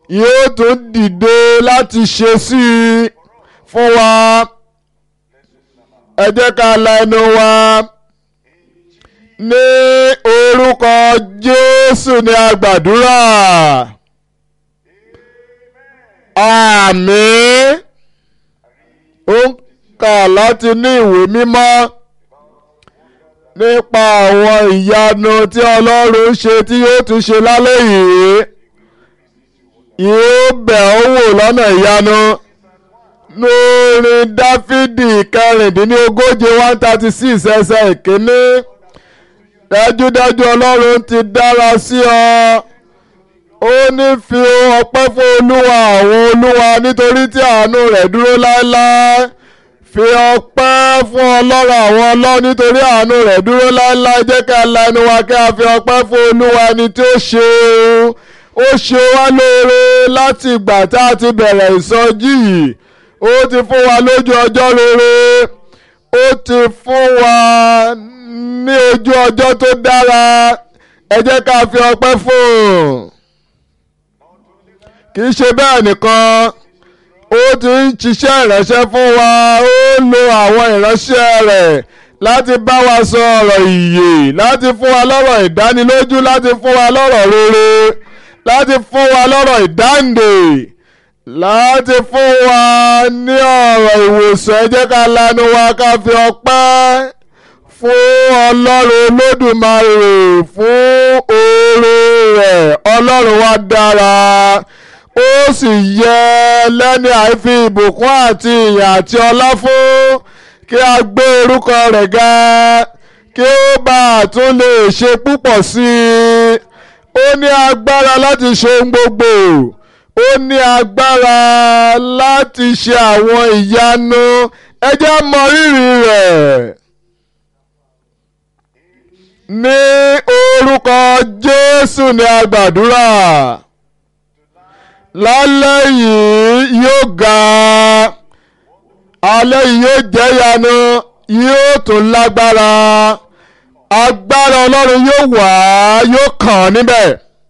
yóò tún dìde láti ṣe sí i fún wa ẹ jẹ́ ká la ẹnu wa ní orúkọ Jésù ní a gbàdúrà àmín ó ń kà láti ní ìwé mímọ́ nípa àwọn ìyanu tí Ọlọ́run ṣe tí yóò tún ṣe lálẹ́ yìí yóò bẹ̀ ọ́ wò lọ́nà ìyanu lórí Dáfídì kẹrìndínlógóje one thirty six ẹsẹ̀ ìkíní dájúdájú Ọlọ́run ti dára sí ọ ó ní fi ọpẹ́ fún Olúwa àwọn olúwa nítorí tí àánú rẹ̀ dúró láéláé fi ọpẹ́ fún ọlọ́run àwọn ọlọ́run nítorí àánú rẹ̀ dúró láéláé jẹ́ ká la ẹnu wa kí a fi ọpẹ́ fún olúwa ẹni tí ó ṣe ó ṣe wá lóore láti ìgbà tá a ti bẹ̀rẹ̀ ìsọjí yìí ó ti fún wa lójú ọjọ́ rere ó ti fún wa ní ojú ọjọ́ tó dára ẹ jẹ́ ká fi ọpẹ́ fún un kì í ṣe bẹ́ẹ̀ nìkan ó ti ń ṣiṣẹ́ ìránṣẹ́ fún wa ó lo àwọn ìránṣẹ́ rẹ̀ láti bá wa sọ ọ̀rọ̀ ìyè láti fún wa lọ́rọ̀ ìdánilójú láti fún wa lọ́rọ̀ rere láti fún wa lọ́rọ̀ ìdáǹdè láti fún wa ní ọ̀rọ̀ ìwòsàn ẹ jẹ́ ká lanu wa ká fi ọpẹ́ fún ọlọ́run olódùmarè fún oore rẹ̀ ọlọ́run wa dára ó sì yẹ lẹ́ni àìfi ìbùkún àti ìyìn àti ọlá fún kí a gbé orúkọ rẹ̀ ga kí ó bá a tún lè ṣe púpọ̀ sí i ó ní agbára láti ṣe ohun gbogbo ó ní agbára láti ṣe àwọn ìyanu ẹ jẹ́ mọ rírì rẹ̀ ní orúkọ Jésù ni a gbàdúrà lálẹ́ yìí yóò ga alẹ́ yìí yóò jẹ́ yanu yóò tún lágbára agbára ọlọ́run yóò wá yóò kàn níbẹ̀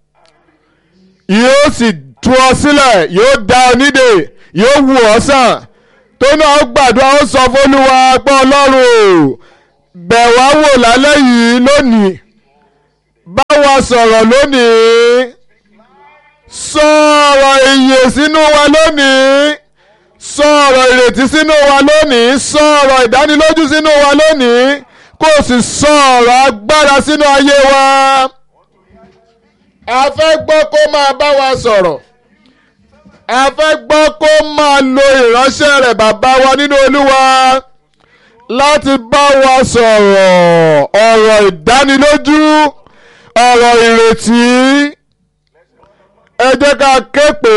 yóò sì tú ọ sílẹ̀ yóò dá ọ nídè yóò wù ọ sàn tó náà gbàdúrà ó sọ fÓlúwa pé ọlọ́run o bẹ̀ wá wò lálẹ́ yìí lónìí bá wa sọ̀rọ̀ lónìí sọ ọ̀rọ̀ ìyè sínú wa lónìí sọ ọ̀rọ̀ ìrètí sínú wa lónìí sọ ọ̀rọ̀ ìdánilójú sínú wa lónìí kó o sì sọ ọ̀rọ̀ agbára sínú ayé wa. a fẹ́ gbọ́ kó máa bá wa sọ̀rọ̀ a fẹ́ gbọ́ kó máa lo ìránṣẹ́ rẹ̀ bàbá wa nínú olúwa láti bá wa sọ̀rọ̀ ọ̀rọ̀ ìdánilójú ọ̀rọ̀ ìrètí ẹ jẹ́ ká ké pé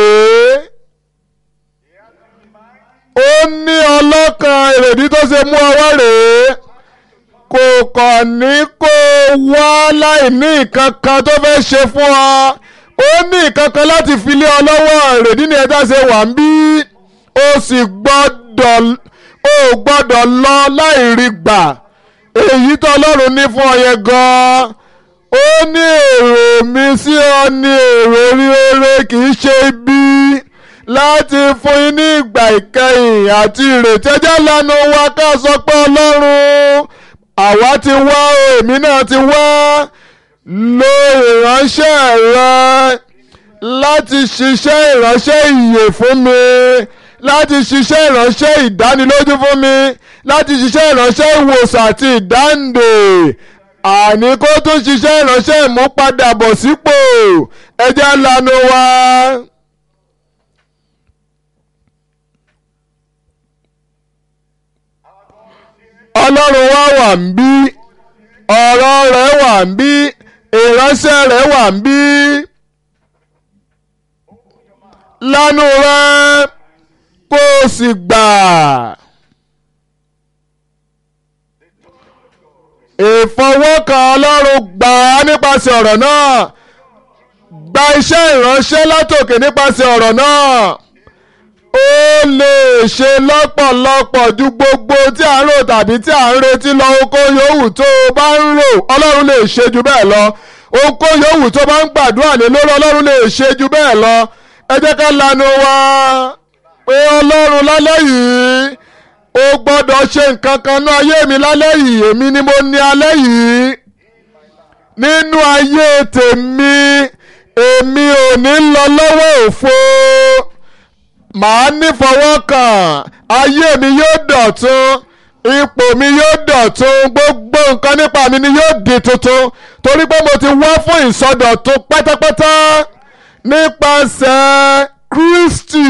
ó ní ọlọ́kan èrèdí tó ṣe mú ọwọ́ rèé kò kàn ní kó wá láì ní nǹkan kan tó fẹ́ ṣe fún ọ ó ní nǹkan kan láti fi lé ọ lọ́wọ́ èrèdí ni ẹja ṣe wà ń bí ó sì gbọ́dọ̀ ó gbọ́dọ̀ lọ láì rí gbà èyí tó ọlọ́run ní fún ọ yẹn gan-an ó ní èrò mi sí ọ ní èrò rere kì í ṣe ibi láti fún yín ní ìgbà ìkẹyìn àti ìrètí ẹjẹ́ lẹ́nu wa ká sọ pé ọlọ́run àwa ti wá èmi náà ti wá lo ìránṣẹ́ rẹ láti ṣiṣẹ́ ìránṣẹ́ ìyè fún mi láti ṣiṣẹ́ ìránṣẹ́ ìdánilójú fún mi láti ṣiṣẹ́ ìránṣẹ́ ìwòsàn àti ìdáǹdè àní kó tún ṣiṣẹ́ ìránṣẹ́ ìmúpadàbọ̀sípò ẹjẹ́ lanu wa. ọlọ́run wa wà ń bí ọ̀rọ̀ rẹ̀ wà ń bí ìránṣẹ́ rẹ̀ wà ń bí lanu rẹ kó o sì gbà. ìfọwọ́kàn ọlọ́run gbà á nípasẹ̀ ọ̀rọ̀ náà gba iṣẹ́ ìránṣẹ́ látòkè nípasẹ̀ ọ̀rọ̀ náà ó lè ṣe lọ́pọ̀lọpọ̀ ju gbogbo tí à ń rò tàbí tí à ń retí lọ oko yòówù tó o bá ń rò ọlọ́run lè ṣe ju bẹ́ẹ̀ lọ oko yòówù tó bá ń gbàdúrà lé lórí ọlọ́run lè ṣe ju bẹ́ẹ̀ lọ ẹ jẹ́ ká lanu wa pé ọlọ́run lálẹ́ yìí ó gbọ́dọ̀ ṣe nǹkan kan ní ayé mi lálẹ́ yìí èmi ni mo ní alẹ́ yìí nínú ayé tèmi èmi ò ní lọ lọ́wọ́ òfo màá nífọwọ́kàn ayé mi yóò dọ̀tun ipò mi yóò dọ̀tun gbogbo nǹkan nípa mi ni yóò di tuntun torí pé mo ti wá fún ìsọdọ̀tun pátápátá nípasẹ̀ Kristi.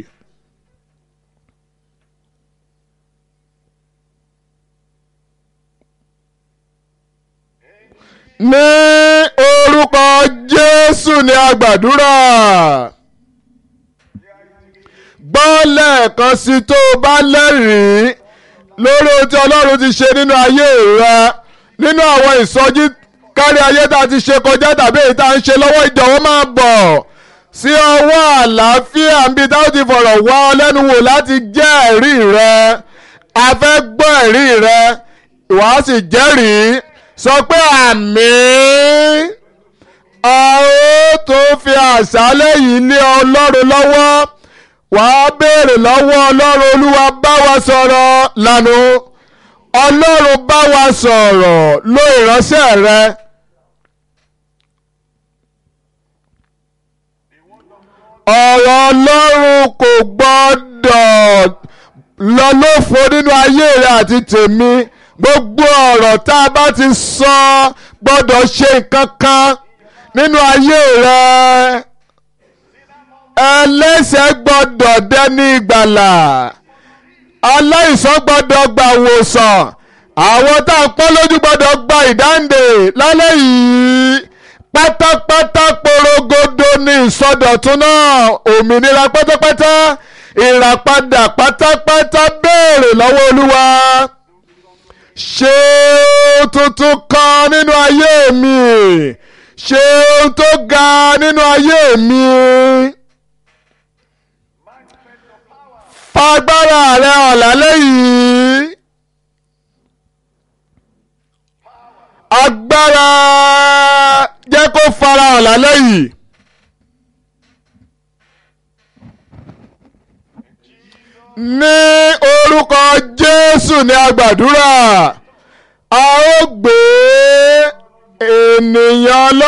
ní orúkọ Jésù ni a gbàdúrà gbọ́ lẹ́ẹ̀kan sí tó o bá lẹ́rìí lórí ohun tí Ọlọ́run ti ṣe nínú ayé rẹ nínú àwọn ìsọjí kárí ayé tá a ti ṣe kọjá tàbí èyí tá a ń ṣe lọ́wọ́ ìjọ̀wọ́ máa bọ̀ sí ọwọ́ àlàáfíà níbi tá a ti fọ̀rọ̀ wá ọ lẹ́nu wò láti jẹ́ ẹ̀rí rẹ a fẹ́ gbọ́ ẹ̀rí rẹ ìwà sì jẹ́rìí sọ pé àmín a ó tó fi àṣálẹ́ yìí lé Ọlọ́run lọ́wọ́ wàá béèrè lọ́wọ́ Ọlọ́run Olúwa bá wa sọ̀rọ̀ lánàá Ọlọ́run bá wa sọ̀rọ̀ ló ìránṣẹ́ rẹ. ọ̀rọ̀ Ọlọ́run kò gbọ́dọ̀ lọ lófo nínú ayé rẹ àti tèmi gbogbo ọ̀rọ̀ tá a bá ti sọ gbọ́dọ̀ ṣe nǹkan kan nínú ayé rẹ ẹlẹ́ṣẹ̀ gbọ́dọ̀ dẹni ìgbàlà aláìsàn gbọ́dọ̀ gba ìwòsàn àwọn tá a pọ́n lójú gbọ́dọ̀ gba ìdáǹdè lálẹ́ yìí pátápátá porogodo ní ìsọdọ̀tun náà òmìnira pátápátá ìràpadà pátápátá béèrè lọ́wọ́ olúwa ṣe tuntun kan nínú ayé mi ṣe tó ga nínú ayé mi. fagbára rẹ hàn lálẹ́ yìí. agbára jẹ́ kó fara hàn lálẹ́ yìí. ní orúkọ Jésù ni a gbàdúrà a ó gbé ènìyàn lọ.